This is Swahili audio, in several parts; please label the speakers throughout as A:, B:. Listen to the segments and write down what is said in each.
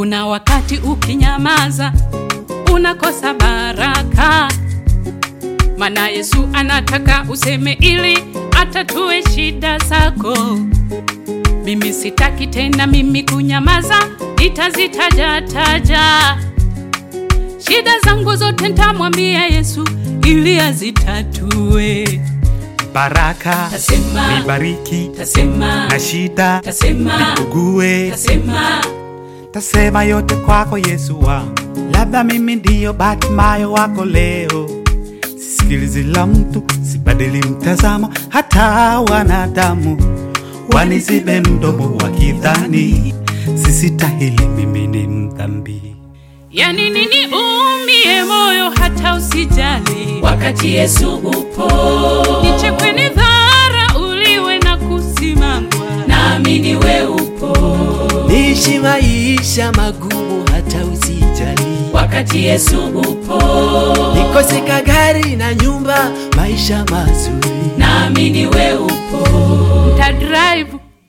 A: Kuna wakati ukinyamaza unakosa baraka, maana Yesu anataka useme ili atatue shida zako. Mimi sitaki tena mimi kunyamaza, nitazitaja taja shida zangu zote, nitamwambia Yesu ili azitatue.
B: baraka
A: Tasema,
B: nibariki
A: tasema,
B: na shida
A: tasema,
B: ugue
A: tasema,
B: tasema yote kwako Yesu wangu, labda mimi ndiyo Batimayo wako leo. Sisikilizi la mtu, sibadili mtazamo, hata wanadamu wanizibe mdomo wakidhani sisitahili, mimi ni mdhambi.
A: yani nini umie moyo hata usijali,
C: wakati Yesu upo,
A: nichekwe ni dhara uliwe na kusimangwa
C: naamini we upo,
D: niishi maisha magumu hata usijali,
C: wakati Yesu upo,
D: nikoseka gari na nyumba, maisha mazuri
C: naamini we upo,
A: ta drive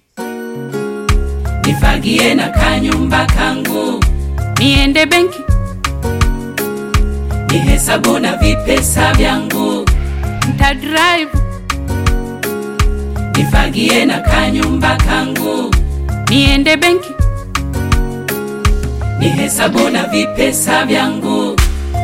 C: nifagie na kanyumba kangu,
A: niende benki
C: nihesabu na vipesa vyangu,
A: ta drive
C: nifagie na kanyumba kangu,
A: niende benki
C: nihesabu na vipesa vyangu.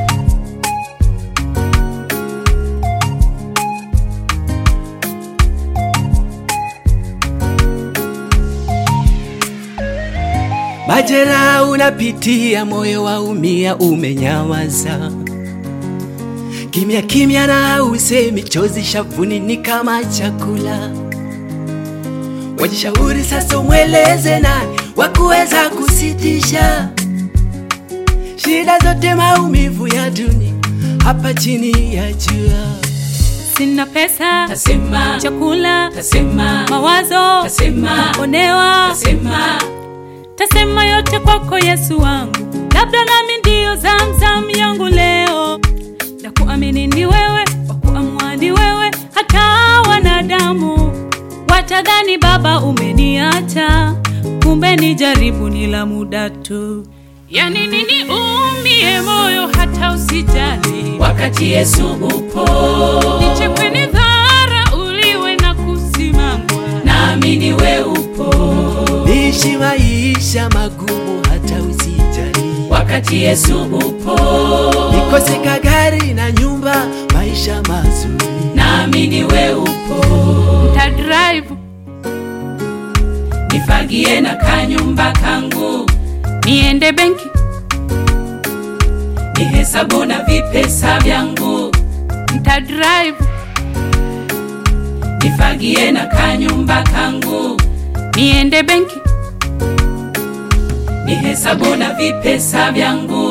D: Majera unapitia, moyo waumia, umenyamaza kimya kimya, na usemi, chozi shavuni ni kama chakula. Wajishauri sasa, umweleze nani wa kuweza kusitisha shida zote, maumivu ya dunia hapa chini ya jua.
A: sina pesa
C: Tasema,
A: chakula
C: tasema,
A: mawazo
C: tasema,
A: onewa
C: tasema,
A: tasema yote kwako Yesu wangu, labda nami ndiyo zamzam yangu leo, na kuamini ni wewe, wa kuamua ni wewe, hata wanadamu watadhani Baba umeniacha, kumbe ni jaribu ni la muda tu. Yani nini umie moyo hata usijali,
C: wakati Yesu upo,
A: nichekwe ni dhara uliwe na kusimangwa
C: naamini we upo,
D: Niishi maisha magumu hata usijali,
C: wakati Yesu upo,
D: nikoseka gari na nyumba, maisha mazuri
C: naamini we upo,
A: ta drive
C: nifagie na kanyumba kangu,
A: niende benki
C: nihesabu na vipesa vyangu,
A: nta drive
C: nifagie na kanyumba kangu,
A: niende benki
C: nihesabu na vipesa vyangu.